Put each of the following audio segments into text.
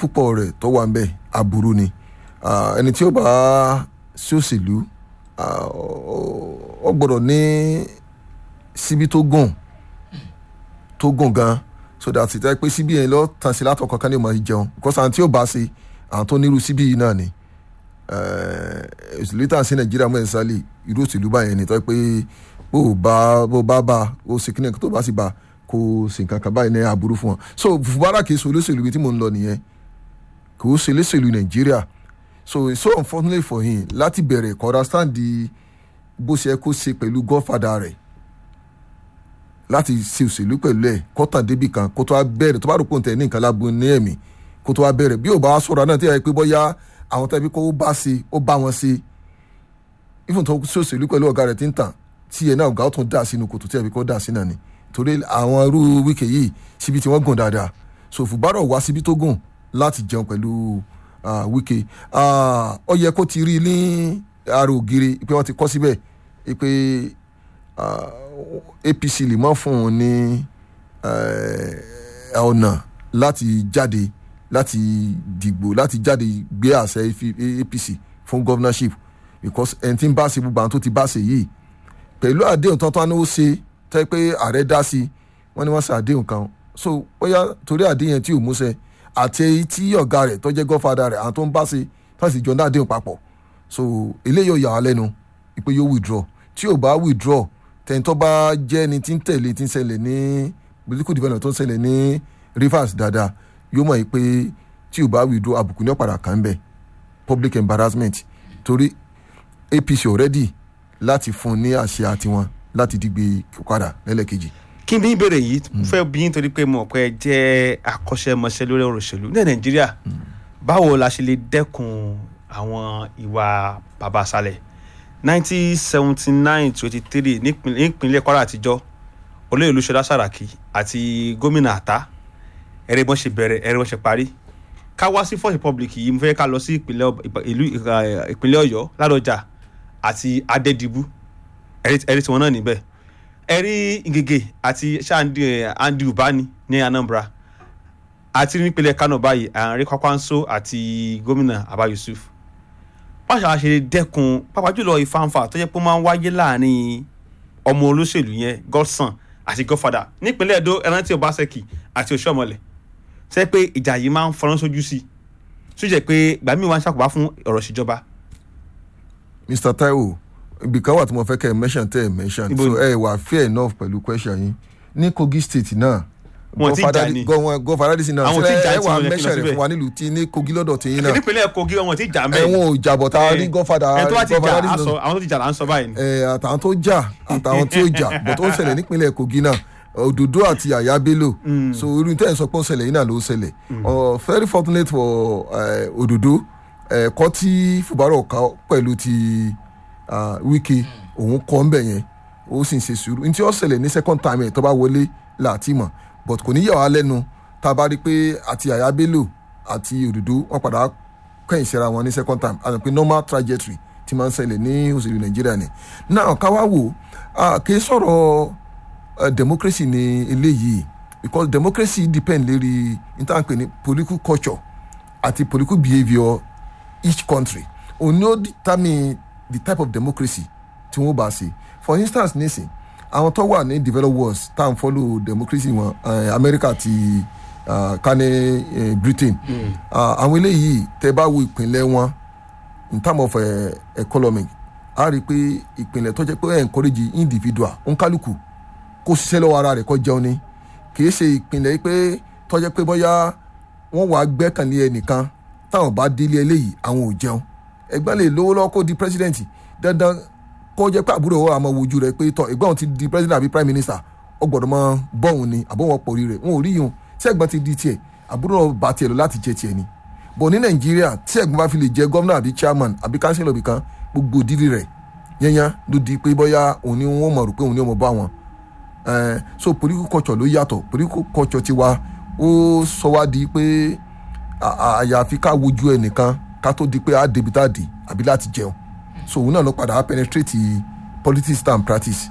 púpọ̀ rẹ̀ tó wà ń bẹ̀ aburú ni Ah, ẹni tí ó bá sí òṣèlú ah, ó ó gbọ́dọ̀ ní síbi tó gùn tó gùn gan so that it ẹ pé síbi yẹn lọ tàn sí látọ̀ kankan ní ìmọ̀ ìjẹun because àwọn tí ó bá ṣe àwọn tó nírú síbi yìí náà ni Eh, òṣèlú tàn sí nàìjíríà mọ́ ẹ̀sálì irú òṣèlú báyẹn ni tó yẹ pé bó o bá bó o bá bá o ṣe kíni tó bá sì bá kó o sì nǹkan kan báyìí ní aburú fún wọn so fúbárà kì í ṣe olóṣèlú ibi tí mò ń lọ nìyẹn kò ó ṣe olóṣèlú nàìjíríà so it's so unfortunate for him láti bẹ̀rẹ̀ kó understand the bó ṣe yẹ kó ṣe pẹ̀lú godfather rẹ̀ láti ṣe òṣèlú pẹ̀lú ẹ̀ kó tàn débì kan kó tó wá bẹ̀rẹ̀ tó bá rò pé òun tẹ̀ ní nǹkan lágbo ní ẹ̀mí kó tó wá bẹ̀rẹ̀ bí ò bá wá sọ̀rọ̀ náà tí yà pé bóyá àwọn tẹ́bí kó bá ṣe ó bá wọn ṣe even tó ṣe òṣèlú pẹ̀lú ọ̀gá rẹ̀ tí ń tàn tí ẹ̀ náà ọ̀gá ó tún dà sínú kòtò tí ẹ̀ fi kó dà sí náà ni torí àwọn irú wíkẹ̀ yìí síbi tí wọ́n gùn dáadáa so fùbárọ̀ wá síbi tó gùn láti jẹun pẹ̀lú ah, wíkẹ̀ Ah, ó yẹ kó ti rí ní ara ògiri pé wọ́n ti kọ́ síbẹ̀ pé ah, apc lè mọ́ fún un ní eh, ọ̀nà láti jáde láti dìgbò láti jáde gbé àṣẹ apc fún governorship because ẹni tí ń bá ṣe gbogbo àwọn tó ti bá ṣe yìí pẹ̀lú àdéhùn tán tán ni ó ṣe tẹ́ pé ààrẹ dá sí wọ́n ní wọ́n ṣe àdéhùn kan so bóyá torí àdéhùn yẹn tí ò múṣẹ àti èyí tí ọ̀gá rẹ̀ tó jẹ́ godfather rẹ̀ àwọn tó ń bá ṣe tán sì jọ ní àdéhùn papọ̀ so eléyìí ò yà wá lẹ́nu pé yóò withdraw tí ò bá withdraw tẹ̀yìntọ́ bá jẹ́ ẹni tí ń tẹ̀lé tí ń ṣẹlẹ̀ ní political development tó ń ṣẹlẹ̀ ní rivers dáadáa yóò mọ̀ yìí pé tí ò bá withdraw àbùkù ní ọ̀padà kan bẹ̀ public embarrassment torí apc already láti fún ní àṣẹ àtiwọn láti dìgbè padà lẹ́lẹ́kejì. kí n bí ìbéèrè yìí mo fẹ́ bí nítorí pé mo pẹ́ jẹ́ akọ́ṣẹ́mọṣẹ́ lórí ọ̀rọ̀ òṣèlú ní nàìjíríà báwo la ṣe lè dẹ́kun àwọn ìwà bàbá àṣàlẹ̀ nineteen seventy nine twenty three nípínlẹ̀ kwara àtijọ́ olóyè olúṣọlá sàràkí àti gómìnà àtà ẹ̀rẹ́ bọ́n ṣe bẹ̀rẹ̀ ẹ̀rẹ́ bọ́n ṣe parí ká wá sí first republic yìí mo fẹ́ ká lọ sí ìpínlẹ̀ Ọ- ìpà- ìlú ìka- ìpínlẹ̀ ọ̀yọ́ ládọjà àti adédìbú ẹ̀rí tiwọn náà níbẹ̀ ẹ̀rí ngègè àti ṣáàndì andy ubani ní anambra àti nípínlẹ̀ kano báyìí àárín kwakwanso àti gómìnà abba yusuf wọ́n ṣàwọn ṣe lè dẹ́kun pàápàá jùlọ ìfanfà tó jẹ́ pé ó máa ń wáyé láàrin ọmọ olóṣèlú yẹn godson àti godfather nípínlẹ̀ edo ẹrántí obaseki àti oṣuọmọlẹ ṣe pé ìjà yìí máa ń fọnrán sójú sí i tó jẹ́ pé ìgbà míì wá ń ṣàkóbá fún ọ̀rọ̀ ìṣèjọba mr taiwo ibi kan wà tí mo fẹ́ kẹ́ ẹ mention tẹ́ ẹ mention Ibo so ni? ẹ wà fair enough pẹ̀lú question yín ní kogi state náà Wọn ti jà ní. gọfàdádìsí náà Àwọn tí sílẹ̀ jà ẹ tí wà wọn yẹ kí lọ mention rẹ̀ síbẹ̀. fún wa nílùú tí ní kogi lọ́dọ̀ tí yín náà nípínlẹ̀ kogi wọn ti jà mẹ́ ẹ̀wọ̀n ò jàbọ̀ tá a rí gọ́fàdà ẹ̀ tó wá ti jà á gọ́fàdádìsí sọ náà àwọn tó ti jà là ń sọ báyìí ni. ẹ àtàwọn tó jà àtàwọn tí ó jà but ó ń ṣẹlẹ̀ nípínlẹ̀ kogi náà òdòdó àti àyà bello so irú tẹ́ ẹ̀ sọ pé ó ń ṣẹlẹ̀ yìí náà ló ń ṣẹlẹ̀ Uh, very fortunate for eh, òdòdó ẹ̀kọ́ tí fúbárọ̀ ká pẹ̀lú ti ah, wike òun kọ́ ń bẹ̀ yẹn ó sì ń ṣe sùúrù ní tí ó ṣẹlẹ̀ ní second time ẹ̀ tó bá wọlé láti mọ̀ but kò ní yà wá lẹ́nu tá a bá rí i pé àti àyà bello àti òdòdó wọn padà kẹ́yìn síra wọn ní second time àti pé normal trajectory ti máa ń ṣẹlẹ̀ ní òṣèlú nàìjíríà ni náà ká wá wò ah, kì í sọ̀rọ̀ uh, democracy ni eléyìí because democracy depend lérí intanpe ni political culture àti political behaviour each country òun ni ó determine the type of democracy tí wọ́n bá ṣe for instance nísìn àwọn tó wà ní developed world tá à ń follow democracy wọn uh, america àti uh, kane uh, britain uh, àwọn eléyìí tẹ bá wo ìpínlẹ̀ wọn in terms of uh, economic a rí i pé ìpínlẹ̀ tó jẹ́ pé ẹ̀ encourage individual òǹkálùkù kó ṣiṣẹ́ lọ́wọ́ ara rẹ̀ kó jẹun ni kì í ṣe ìpínlẹ̀ yìí pé tó jẹ́ pé bóyá wọ́n wàá gbẹ́kànlé ẹnìkan táwọn bá délé eléyìí àwọn ò jẹun ẹgbẹ́ lè lówó lọ́wọ́ kó di president dandan kó jẹ́ pé àbúrò wọn àmọ́ wojú rẹ̀ pé tọ́ ẹ̀gbọ́n òun ti di president àbí prime minister ó gbọ́dọ̀ mọ bọ́ọ̀hún ni àbó wọn pòrí rẹ̀ wọn ò rí yun tí ẹ̀gbọ́n ti di tiẹ̀ àbúrò náà bá tiẹ̀ lọ láti jẹ tiẹ̀ ni bọ̀ ní nàìjíríà tí ẹ̀gbọ́n bá fi lè jẹ gómìnà àbí chairman àbí councillor bìkan gbogbo dídì rẹ̀ yẹnyẹn ló di pé bóyá òun ni wọ́n mọ̀ rò pé òun ni wọ́n mọ̀ bá wọn Eh, so political culture ló yàtọ̀ political culture tiwa ó sọ wá di pé à- à- àyàfi ká wojú ẹnìkan ká tó di pé á débi tá a dì àbí láti jẹun so òun náà ló padà á penetrate politics and practice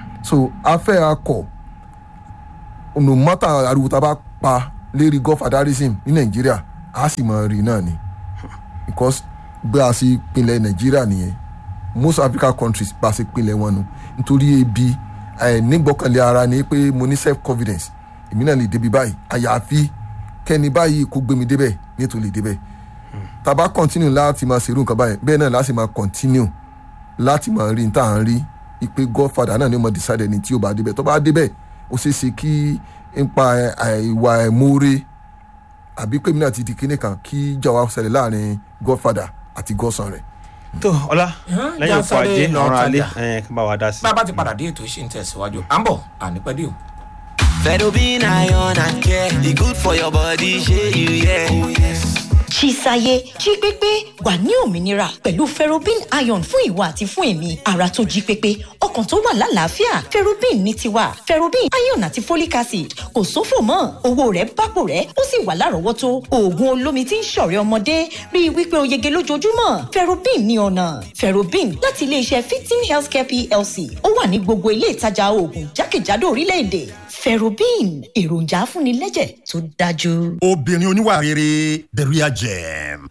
so afẹ́ akọ no matter ariwo tá a bá pa lérí godfatherism ní nàìjíríà a sì máa rí náà ni because bí a ṣe pinlẹ̀ nàìjíríà nìyẹn most african countries bá a ṣe pinlẹ̀ wọn nu nítorí ebi ẹ̀ nígbọ́kànlé ara ni pé mo ní self confidence èmi náà lè débi báyìí àyàfi kẹ́ni báyìí kó gbé mi débẹ̀ nítorí lè débẹ̀ tá a bá continue láti máa ṣerú nǹkan báyìí bẹ́ẹ̀ náà láti máa continue láti máa rí níta à ń rí ipe godfather náà ni ó mọ decide ẹni tí ó bá débẹ̀ tó bá débẹ̀ ó ṣeé ṣe kí nípa ìwà ẹ̀mọ́re àbí pé mi náà ti di kíní kan kí ìjà wa ṣẹlẹ̀ láàrin godfather àti godson rẹ̀. tó ọlá Hàn, lẹ́yìn òkú Jásáré ajé lọ ọ̀ràn alẹ́ tajà. ẹ̀ kí n bá wa dá sí. bá a bá ti padà dé ètò ìṣe ń tẹ̀síwájú à ń bọ̀ ànípẹ́dé o. Fedobin iron and care, e good for your body, shey you yeah. Oh yes. Chisaye jí pépé wà ní òmìnira pẹ̀lú ferrobin iron fún ìwà àti fún èmi ara tó jí pépé ọkàn tó wà lálàáfíà ferrobin ní tiwa ferrobin iron àti folic acid kò sófò mọ́ owó rẹ̀ bápò rẹ̀ ó sì wà lárọ̀ọ́wọ́tó oògùn olómi tí ń ṣọ̀rẹ́ ọmọdé rí i wípé o yege lójoojúmọ́ ferrobin ní ọ̀nà ferrobin láti iléeṣẹ́ fifteen healthcare plc ó wà ní gbogbo ilé ìtajà oògùn jákèjádò orílẹ̀-èdè ferrobin èròjà afúnilẹ́jẹ̀ tó dájú. obìnrin oníwà rere beria jam.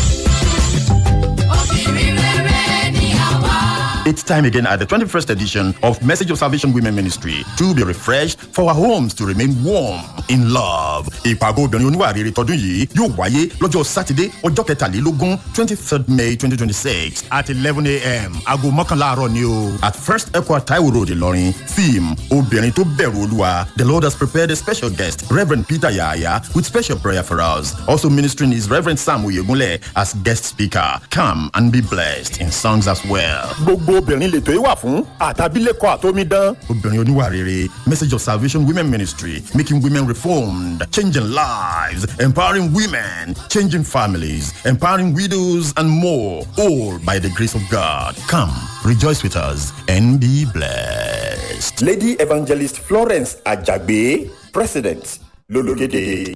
It's time again at the 21st edition of Message of Salvation Women Ministry to be refreshed for our homes to remain warm in love. Ìpàgọ́ obìnrin oníwà rere tọdún yìí yóò wáyé lọ́jọ́ Sátidé ọjọ́ kẹtàlélógún twenty third May twenty twenty six at eleven a.m. aago mọ́kànlá àárọ̀ ni o. At First Equa Taiwo Road Ìlọrin theme obìnrin tó bẹ̀rù Olúwa. The Lord has prepared a special guest Reverend Peter Yahaya with special prayer for us. Also ministering is Reverend Sam Oyegunle as guest speaker. Come and be blessed in songs as well. gbogbo obìnrin lètò yìí wà fún àtàbílẹ̀kọ àtòmídán. obìnrin oníwà rere message of salvation women ministry making women reformed changing lives empowering women changing families empowering widows and more all by the grace of god come rejoice with us and be blessed. lady evangelist florence ajagbe president lológede.